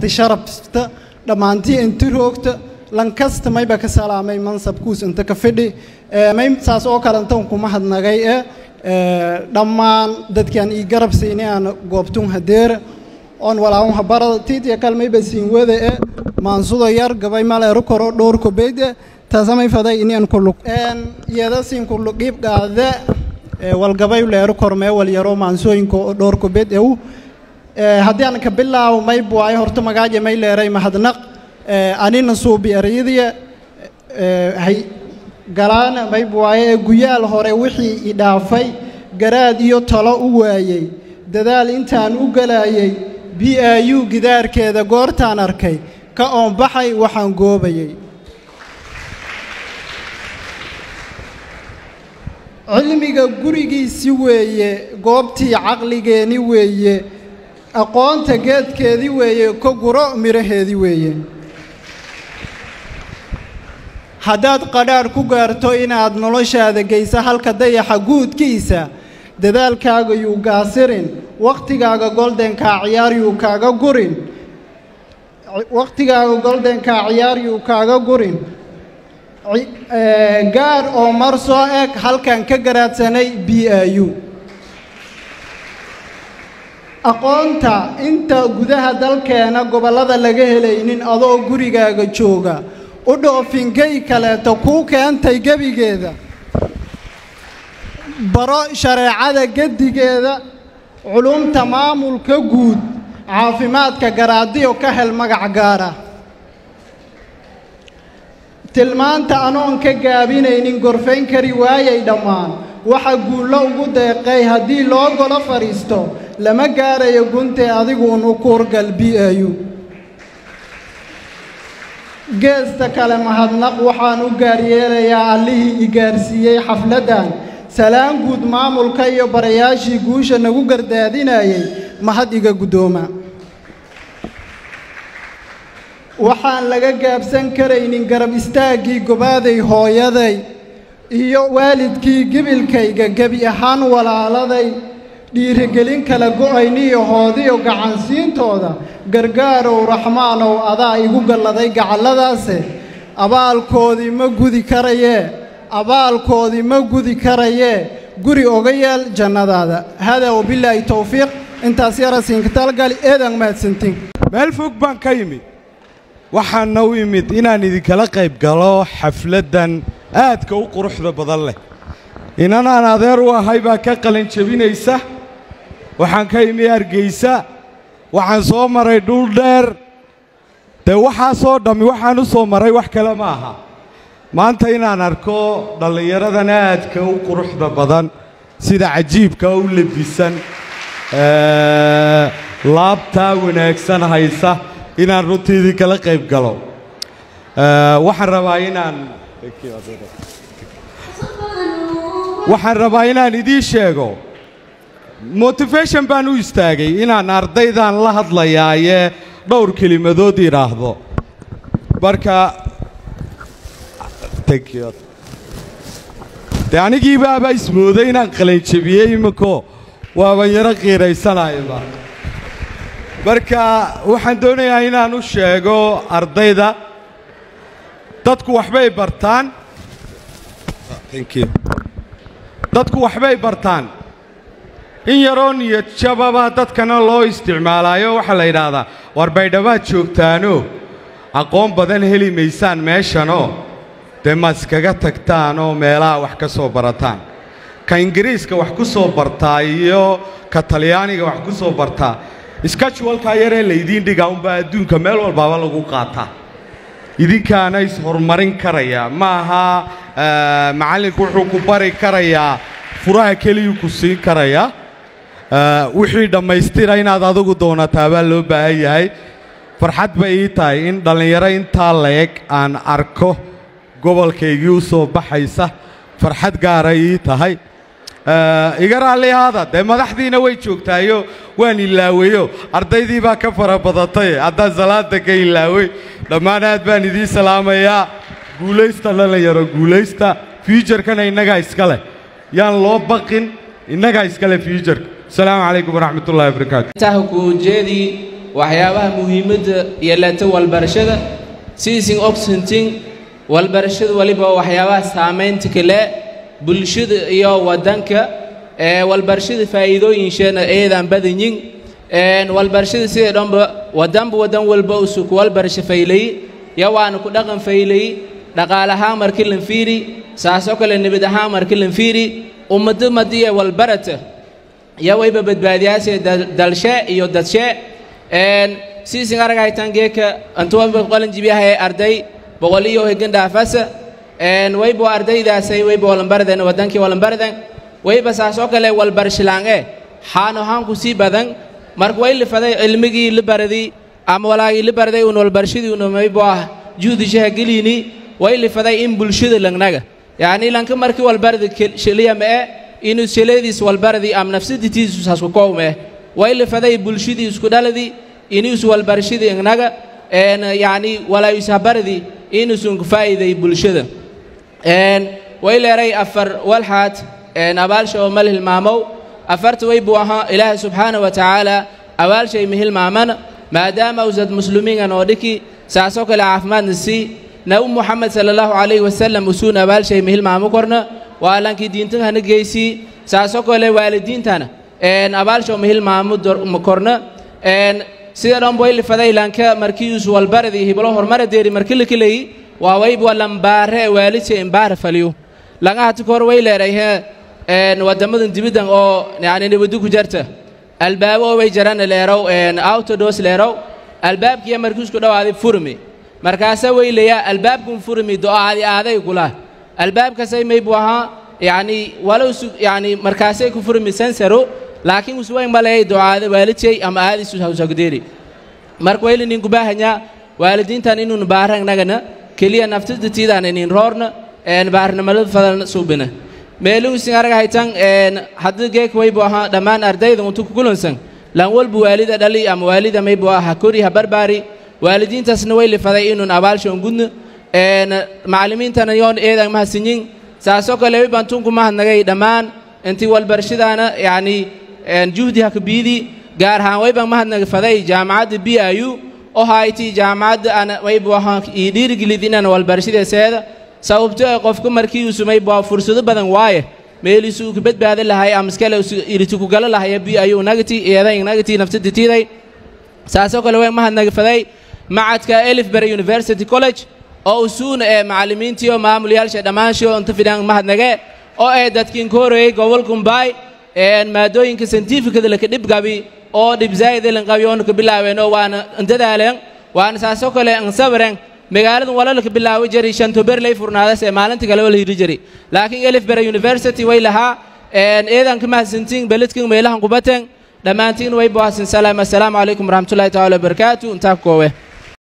marti sharafta dhammaantii inti roogta lankasta mayba ka salaamay mansabkuus inta ka fidhi may saas oo kale intan kuma hadnagay e dhammaan dadkaan ii garab siinay aan goobtun hadeera oon walaahun habarada tiitiya kal mayba siin wada e maansudo yar gabay maleeru koro dhowr kobeyde taasamay faday inian kulug iyada siin kulugiib gaade walgabay leeru kormee walyaro maansooyinka dhowr kobeed ew haddii aan ka bilaawo may buwaay horta magaaja may leeray mahadnaq anina suubi erayadiya hay galaana may buwaaye ee guyaal hore wixii i dhaafay garaad iyo talo u waayey dadaal intaan u galaayey b i u gidaarkeeda goortaan arkay ka oonbaxay waxaan goobayey cilmiga gurigiisi weeye goobtii caqligeenni weeye aqoonta geedkeedii weeye ka guro midhaheedii weeye haddaad qadhaadh ku gaarto inaad noloshaada geyso halka dayaxa guudkiisa dadaalkaaga yuu gaasirin wakhtigaaga goldenkaa ciyaar yuu kaaga gurin wakhtigaaga goldenkaa ciyaar yuu kaaga gurin gaar oo mar soo eg halkan ka garaadsanay b i u aqoonta inta gudaha dalkeena gobollada laga helaynin adoo gurigaaga jooga u dhoofinkay kaleeto kuu keentay gebigeeda baro shareecada gedigeeda culumta maamulka guud caafimaadka garaadiyo ka hel magac gaara tilmaanta anoon ka gaabinaynin gorfayn kari waayay dhammaan waxa guullo ugu deeqay haddii loo golo fadhiisto lama gaarayo guntee adiguun u kuurgal b i u geesta kale mahadnaq waxaan u gaaryeelayaa allihii i gaarsiiyey xafladdan salaan guud maamulka iyo barayaashii guusha nagu gardaadinayay mahad iga guddooma waxaan laga gaabsan karaynin garab istaaggii gobaaday hooyaday iyo waalidkii gebilkayga gebi ahaan walaaladay dhiirigelin kala go'ayniyo hoodiyo gacansiintooda gargaarow raxmaanow adaa igu galladay gacalladaase abaalkoodii ma gudi karayee abaalkoodii ma gudi karayee guri oga yeel jannadaada hadaa wabilaahi towfiiq intaas yara siinkatalgali eedan mahadsantiin meel fog baan ka yimid waxaana u imid inaan idinkala qayb galo xafladdan aadka u quruxda badan leh inanaan adeer u ahay baa ka qalin jebinaysa waxaan ka imi hargaysa waxaan soo maray dhul dheer dee waxaasoo dhammi waxaan u soo maray wax kale ma aha maanta inaan arko dhallinyaradan aadka u quruxda badan sida cajiibka u lebisan laabtaa wanaagsan haysa inaan runtii idinkala qayb galo waxaan rabaa inaan waxaan rabaa inaan idiin sheego motivation baan u istaagay inaan ardaydan la hadlayaayee dhowr kelimadood idhaahdo marka dee anigiibaaba ismooday inaan qalanjebiyey imiko waaban yaro qiiraysanayba marka waxaan doonayaa inaan u sheego ardayda dadku waxbay bartaan dadku waxbay bartaan in yaroo niyad jababa dadkana loo isticmaalaayo waxaa la yidhaahdaa war baydhabaad joogtaanoo aqoon badan heli maysaan meeshanoo dee ma iskaga tagtaan oo meelaha wax ka soo barataan ka ingiriiska wax ku soo bartaa iyo ka talyaaniga wax ku soo bartaa iskajuwalkaa yaree laydiin dhigaa unbaa adduunka meel walbaaba lagu qaataa idinkaana is-horumarin karaya ma aha macallinku wuxuu ku bari karayaa furaha keliyuu ku siin karayaa wixii dhammaystira inaad adigu doonataa baa loo baahan yahay farxad bay ii tahay in dhallinyaro intaa la-eg aan arko gobolkaygii u soo baxaysa farxad gaaray ii tahay iga raalli ahaada dee madaxdiina way joogtaayo waan ilaaweyo ardaydii baa ka fara badatay haddaan salaada ka ilaawey dhammaan aad baan idiin salaamayaa guulaysta dhallinyaro guulaysta fiujarkana innagaa iska leh yaan loo baqin innagaa iska leh fiujarka asalaamu calaykum waraxmat ullahi wabarakaatu taha kuujeedii waxyaabaha muhiimadda yeelata walbarashada siisin ogsantin walbarashada waliba waxyaabaha saamaynta kale bulshada iyo waddanka ee walbarashada faa'iidooyinsheena eedaan badanyin walbarashada sidee dhanba waddanba waddan walba usu ku walbarasho faylay ya waana ku dhaqan faylay dhaqaale ahaan markii lan fiiri saasoo kale nabad ahaan markii lan fiiri ummado madiye walbarata ya wayba badbaadiyaashe dalshe iyo dadshe siisin aragaytan geeka antuwanba qalan jibiyahay arday boqol iyo hegan dhaafasa wayba ardaydaasay wayba walanbaraden wadankii walanbaraden wayba saasoo kale walbarshilaange xaano haanku sii badan marka way lifaday cilmigii la baradii ama walaagii la baraday un walbarshadii una maybo ah juhdishaha gelini way lifaday in bulshada langnaga yacni lanka markii walbaradi shiliya ma e inuu shiladiis walbaradii ama nafsaditiisu saasku kowme way lifaday bulshadii isku dhaladii inuus walbarashadii ingnaga yacni walaayushabaradii inuusun faa'iiday bulshada way leeray afar walxaad abaalsha oo mal hilmaamow afarta way buu ahaa ilaahay subxaana wa tacaala abaalshay ma hilmaamana maadaama usad muslimiingan oo dhiki saasoo kale caafimaadna sii nabi muxamed sala allahu calayhi wasalam usuun abaalshay ma hilmaamo korna waa lankii diintahana geysii saasoo kale waalidiintana abaalsha ma hilmaamo korna sida dhan way lifaday lanka markiius walbaradii hiblo hormara deeri markii la keleyi waa wayba lambaare waalidsa imbaara faliyo langa hati kor way leeray he wadamadan dibidan oo yani nibadu ku jarta albaabo oo way jaran leerow autodos leerow albaabkiya markiisku dhawaaday furmi markaasa way leeyaa albaabkun furmi do-aadi aaday kula albaabkasay maybu ahaa yani walow yani markaasay ku furmi sensaro laakiin uswayn maleeyay ducaada waalidkay ama aadiisu hawsagdeeri marka wayli ninku baahanyaa waalidiintan inuun baaragnagana keliya naftadatiidaan inin roorna baarnimalada fadan suubina meeluusin arag haytan haddii geek waybu ahaa dhammaan ardayda untu kukulansan lan walbu waalida dhali ama waalida maybu aha kori ha barbaari waalidiintaasna way lifaday inuun abaalshoon gudna macallimiintana yoon eedan mahadsinyin saasoo kale wayban tunku mahadnagay dhammaan intii walbarashadaana yacni juhdi hakabiidi gaar ahaan wayban mahadnaga faday jaamacadda b i u oo hayti jaamacadda ana waybu ahaan ii dhiirigelid inaan walbarashadeeseeda sababto ee qofka markii uu sumay baa fursado badan waaye meeliisu uu ka badbaadi lahay ama iskale iriti ku gala lahaya b i u nagati eeday nagati nafsaditiiday saasoo kale way mahadnaga faday macadka elifbury university college oo usuuna ee macallimiintii oo maamulayaasha dhammaanshii oo inta fidhaan mahadnage oo ee dadkiin ka horeeyey gobolkumbaay maadooyinka scientificada laka dhibgabi oo dhibzaayida lanqabi oona ka bilaabeen oo waana dadaaleen waana saasoo kale ansabaren magaaladan wala laka bilaawi jari shantober lay furnaadas ee maalinta kale wala hiri jari laakiin elifbury university way lahaa eedan ka mahadsantiin beledkin meelahan kubaten dhammaantiin way buhasin salaam assalaamu calaykum waraxmatullahi tacaala wabarakaatu intaa ku koowe